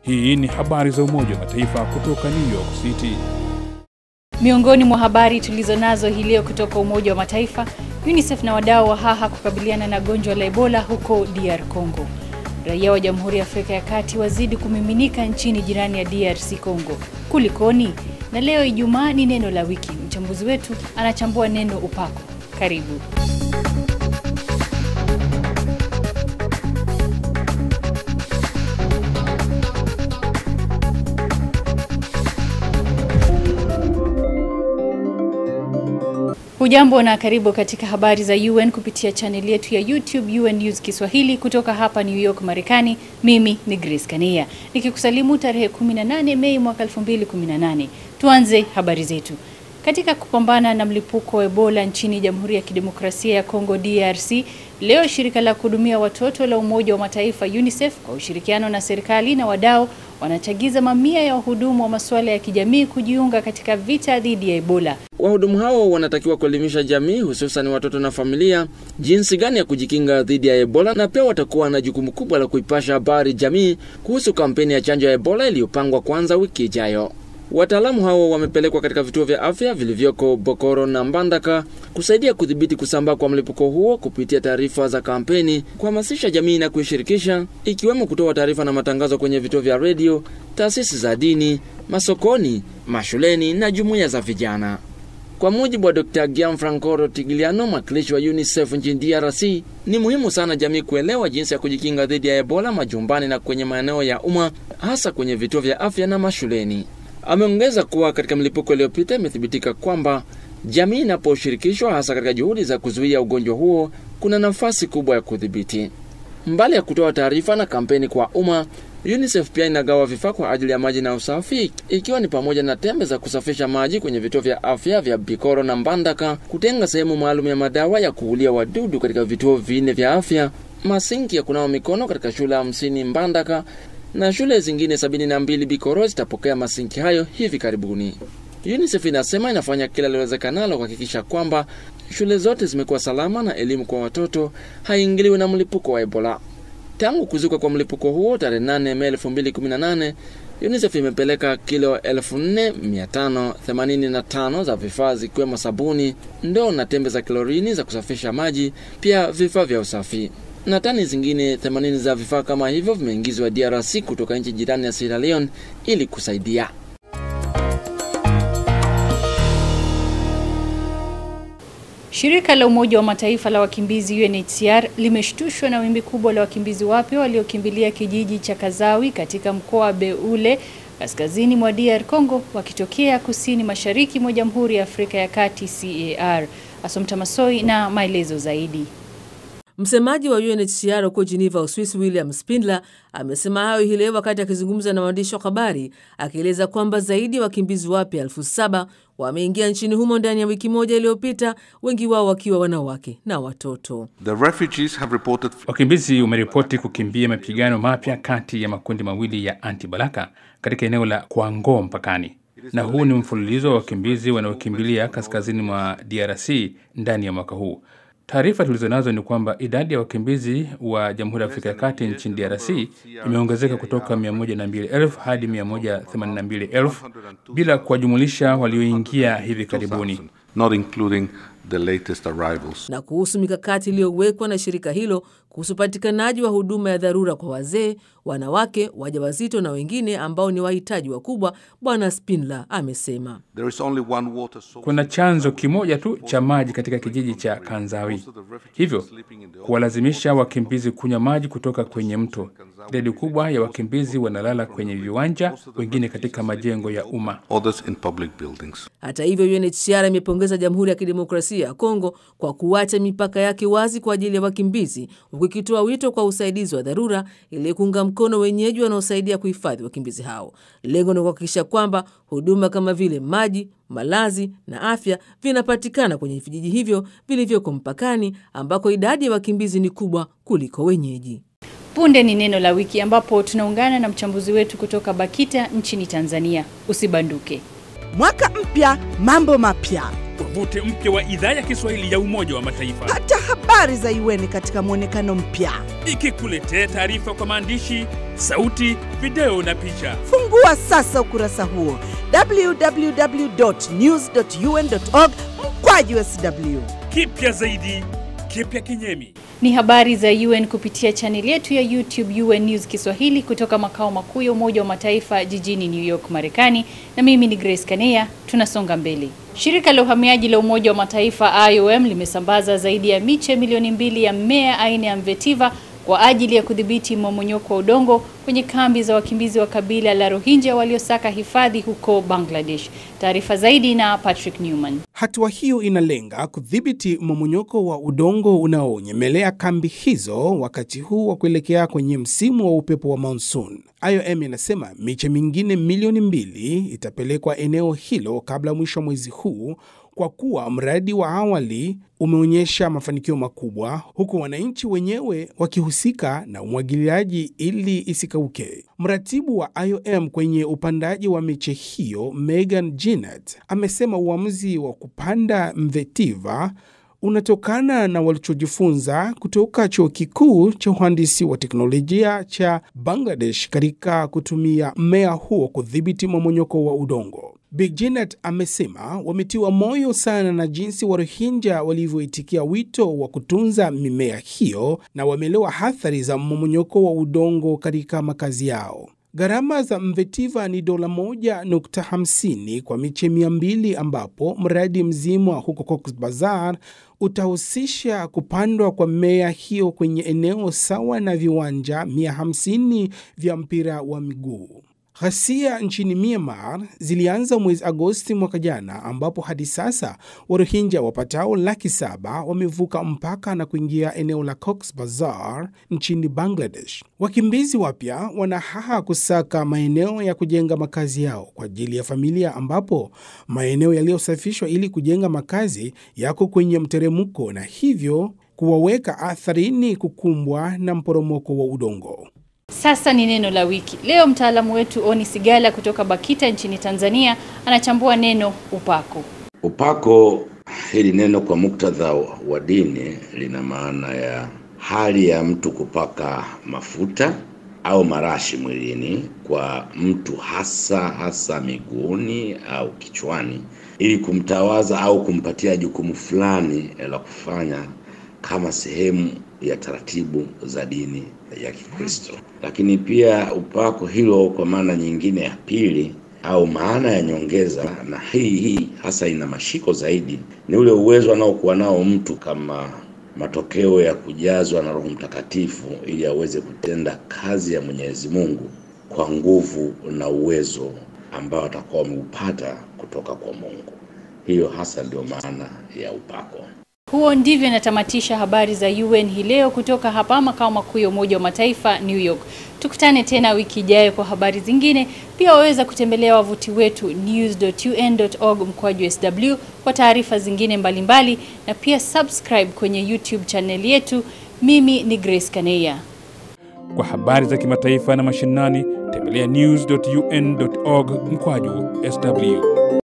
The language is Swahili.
Hii ni habari za Umoja wa Mataifa kutoka New York City. Miongoni mwa habari tulizonazo hii leo kutoka Umoja wa Mataifa, UNICEF na wadau wa haha kukabiliana na gonjwa la Ebola huko DR Congo. Raia wa Jamhuri ya Afrika ya Kati wazidi kumiminika nchini jirani ya DRC Congo. Kulikoni? Na leo Ijumaa ni neno la wiki. Mchambuzi wetu anachambua neno upako. Karibu. Hujambo na karibu katika habari za UN kupitia chaneli yetu ya YouTube UN News Kiswahili kutoka hapa New York, Marekani. Mimi ni Grace Kania nikikusalimu tarehe 18 Mei mwaka 2018. Tuanze habari zetu. Katika kupambana na mlipuko wa Ebola nchini Jamhuri ya Kidemokrasia ya Kongo DRC, leo shirika la kuhudumia watoto la Umoja wa Mataifa UNICEF kwa ushirikiano na serikali na wadau wanachagiza mamia ya wahudumu wa masuala ya kijamii kujiunga katika vita dhidi ya Ebola. Wahudumu hao wanatakiwa kuelimisha jamii, hususan watoto na familia, jinsi gani ya kujikinga dhidi ya Ebola, na pia watakuwa na jukumu kubwa la kuipasha habari jamii kuhusu kampeni ya chanjo ya Ebola iliyopangwa kuanza wiki ijayo. Wataalamu hao wamepelekwa katika vituo vya afya vilivyoko Bokoro na Mbandaka kusaidia kudhibiti kusambaa kwa mlipuko huo kupitia taarifa za kampeni, kuhamasisha jamii na kuishirikisha, ikiwemo kutoa taarifa na matangazo kwenye vituo vya redio, taasisi za dini, masokoni, mashuleni na jumuiya za vijana. Kwa mujibu wa Dr. Gianfranco Rotigliano, mwakilishi wa UNICEF nchini DRC, ni muhimu sana jamii kuelewa jinsi ya kujikinga dhidi ya Ebola majumbani na kwenye maeneo ya umma, hasa kwenye vituo vya afya na mashuleni. Ameongeza kuwa katika mlipuko iliyopita imethibitika kwamba jamii inaposhirikishwa hasa katika juhudi za kuzuia ugonjwa huo, kuna nafasi kubwa ya kudhibiti. Mbali ya kutoa taarifa na kampeni kwa umma, UNICEF pia inagawa vifaa kwa ajili ya maji na usafi, ikiwa ni pamoja na tembe za kusafisha maji kwenye vituo vya afya vya Bikoro na Mbandaka, kutenga sehemu maalum ya madawa ya kuulia wadudu katika vituo vinne vya afya, masinki ya kunawa mikono katika shule hamsini Mbandaka na shule zingine sabini na mbili Bikoro zitapokea masinki hayo hivi karibuni. UNICEF inasema inafanya kila liwezekanalo kuhakikisha kwamba shule zote zimekuwa salama na elimu kwa watoto haiingiliwi na mlipuko wa Ebola. Tangu kuzuka kwa mlipuko huo tarehe 8 Mei 2018, UNICEF imepeleka kilo 4585 za vifaa zikiwemo sabuni, ndoo na tembe za klorini za kusafisha maji, pia vifaa vya usafi na tani zingine 80 za vifaa kama hivyo vimeingizwa DRC kutoka nchi jirani ya Sierra Leone ili kusaidia. Shirika la Umoja wa Mataifa la wakimbizi UNHCR limeshtushwa na wimbi kubwa la wakimbizi wapya waliokimbilia kijiji cha Kazawi katika mkoa wa Beule kaskazini mwa DR Congo wakitokea kusini mashariki mwa Jamhuri ya Afrika ya Kati CAR. Asomta Masoi na maelezo zaidi. Msemaji wa UNHCR huko Geneva, Uswisi, William Spindler amesema hayo hii leo wakati akizungumza na waandishi wa habari, akieleza kwamba zaidi ya wakimbizi wapya elfu saba wameingia nchini humo ndani ya wiki moja iliyopita, wengi wao wakiwa wanawake na watoto. Reported... Wakimbizi wameripoti kukimbia mapigano mapya kati ya makundi mawili ya anti-balaka katika eneo la Kwango mpakani, na huu ni mfululizo wa wakimbizi wanaokimbilia kaskazini mwa DRC ndani ya mwaka huu. Taarifa tulizonazo ni kwamba idadi ya wakimbizi wa Jamhuri ya Afrika ya Kati nchini DRC imeongezeka kutoka 102,000 hadi 182,000 bila kuwajumulisha walioingia hivi karibuni. Not including the latest arrivals. Na kuhusu mikakati iliyowekwa na shirika hilo kuhusu upatikanaji wa huduma ya dharura kwa wazee, wanawake, wajawazito na wengine ambao ni wahitaji wakubwa, Bwana Spindler amesema There is only one water source. Kuna chanzo kimoja tu cha maji katika kijiji cha Kanzawi, hivyo kuwalazimisha wakimbizi kunywa maji kutoka kwenye mto. Idadi kubwa ya wakimbizi wanalala kwenye viwanja, wengine katika majengo ya umma. Others in public buildings. Hata hivyo, UNHCR imepongeza Jamhuri ya Kidemokrasia ya Kongo kwa kuacha mipaka yake wazi kwa ajili ya wakimbizi, huku ikitoa wito kwa usaidizi wa dharura ili kuunga mkono wenyeji wanaosaidia kuhifadhi wakimbizi hao. Lengo ni kuhakikisha kwamba huduma kama vile maji, malazi na afya vinapatikana kwenye vijiji hivyo vilivyoko mpakani, ambako idadi ya wakimbizi ni kubwa kuliko wenyeji. Punde ni neno la wiki ambapo tunaungana na mchambuzi wetu kutoka BAKITA nchini Tanzania. Usibanduke. Mwaka mpya, mambo mapya. wavuti mpya wa idhaa ya Kiswahili ya Umoja wa Mataifa, Pata habari za UN katika mwonekano mpya. ikikuletea taarifa kwa maandishi, sauti, video na picha. Fungua sasa ukurasa huo www.news.un.org mkwaju sw. Kipya zaidi, kipya kinyemi. Ni habari za UN kupitia chaneli yetu ya YouTube UN News Kiswahili kutoka makao makuu ya Umoja wa Mataifa jijini New York, Marekani, na mimi ni Grace Kanea. Tunasonga mbele. Shirika la uhamiaji la Umoja wa Mataifa IOM limesambaza zaidi ya miche milioni mbili ya mmea aina ya mvetiva kwa ajili ya kudhibiti mmomonyoko wa udongo kwenye kambi za wakimbizi wa kabila la Rohingya waliosaka hifadhi huko Bangladesh. Taarifa zaidi na Patrick Newman. Hatua hiyo inalenga kudhibiti mmomonyoko wa udongo unaonyemelea kambi hizo wakati huu wa kuelekea kwenye msimu wa upepo wa monsoon. IOM inasema miche mingine milioni mbili itapelekwa eneo hilo kabla ya mwisho wa mwezi huu kwa kuwa mradi wa awali umeonyesha mafanikio makubwa, huku wananchi wenyewe wakihusika na umwagiliaji ili isikauke. Mratibu wa IOM kwenye upandaji wa miche hiyo Megan Jinnat amesema uamuzi wa kupanda mvetiva unatokana na walichojifunza kutoka chuo kikuu cha uhandisi wa teknolojia cha Bangladesh katika kutumia mmea huo kudhibiti mmomonyoko wa udongo. Big Janet amesema wametiwa moyo sana na jinsi Warohinja walivyoitikia wito wa kutunza mimea hiyo na wameelewa athari za mmomonyoko wa udongo katika makazi yao. Gharama za mvetiva ni dola moja nukta hamsini kwa miche mia mbili ambapo mradi mzima huko Cox Bazar utahusisha kupandwa kwa mmea hiyo kwenye eneo sawa na viwanja 150 vya mpira wa miguu. Ghasia nchini Myanmar zilianza mwezi Agosti mwaka jana, ambapo hadi sasa Warohinja wapatao laki saba wamevuka mpaka na kuingia eneo la Cox Bazar nchini Bangladesh. Wakimbizi wapya wanahaha kusaka maeneo ya kujenga makazi yao kwa ajili ya familia, ambapo maeneo yaliyosafishwa ili kujenga makazi yako kwenye mteremko na hivyo kuwaweka atharini kukumbwa na mporomoko wa udongo. Sasa ni neno la wiki. Leo mtaalamu wetu Oni Sigala kutoka Bakita nchini Tanzania anachambua neno upako. Upako, hili neno kwa muktadha wa dini lina maana ya hali ya mtu kupaka mafuta au marashi mwilini kwa mtu hasa hasa miguuni au kichwani ili kumtawaza au kumpatia jukumu fulani la kufanya kama sehemu ya taratibu za dini ya Kikristo. Lakini pia upako hilo kwa maana nyingine ya pili au maana ya nyongeza, na hii hii hasa ina mashiko zaidi, ni ule uwezo anaokuwa nao mtu kama matokeo ya kujazwa na Roho Mtakatifu ili aweze kutenda kazi ya Mwenyezi Mungu kwa nguvu na uwezo ambao atakuwa wameupata kutoka kwa Mungu. Hiyo hasa ndio maana ya upako. Huo ndivyo inatamatisha habari za UN hii leo kutoka hapa makao makuu ya Umoja wa Mataifa New York. Tukutane tena wiki ijayo kwa habari zingine. Pia waweza kutembelea wavuti wetu news.un.org mkwaju sw kwa taarifa zingine mbalimbali mbali, na pia subscribe kwenye YouTube channel yetu. Mimi ni Grace Kaneya. Kwa habari za kimataifa na mashinani, tembelea news.un.org mkwaju sw.